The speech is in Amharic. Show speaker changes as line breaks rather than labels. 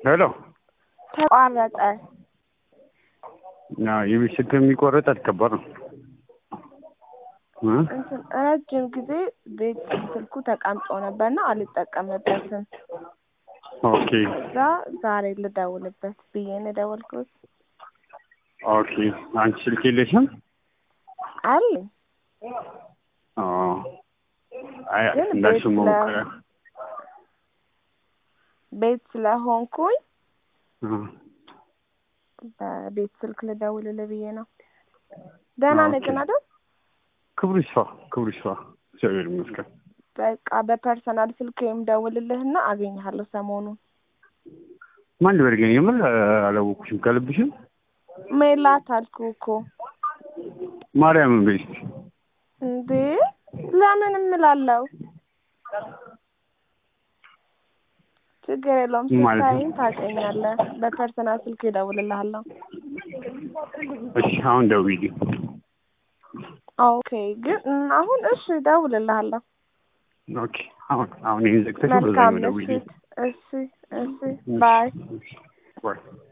ሄሎ
ተቋረጠ።
የቤት ስልክ የሚቆረጥ ከባድ ነው እ
እንትን ረጅም ጊዜ ቤት ስልኩ ተቀምጦ ነበርና አልጠቀምበትም።
ኦኬ
እዛ ዛሬ ልደውልበት ብዬ ነው የደወልኩት።
ኦኬ አንቺ ስልክ የለሽም?
አለኝ
ኦ አይ
ግን
እንዳልሽ
ቤት
መሞከሪያ
ቤት ስለሆንኩኝ
እ
በቤት ስልክ ልደውልልህ ብዬ ነው። ደህና ነህ ግን አይደል?
ክብሩ ይስፋ ክብሩ ይስፋ እግዚአብሔር ይመስገን።
በቃ በፐርሰናል ስልክ የምደውልልህና አገኝሃለሁ ሰሞኑን።
ማን ልበል ግን የምር አላወኩሽም። ከልብሽም
ሜላት አልኩህ እኮ
ማርያምን በይ እስኪ
እንዴ ለምን እምላለሁ? ችግር የለውም
ማለት ነው?
ስታይኝ ታውቀኛለህ። በፐርሰናል ስልክ እደውልልሃለሁ።
እሺ አሁን ደውዪልኝ።
ኦኬ ግን አሁን እሺ እደውልልሃለሁ።
ኦኬ አሁን አሁን ይሄን ዘግተሽ
መልካም
በዛኛው ደውዪልኝ።
ምሽት። እሺ እሺ ባይ
ባይ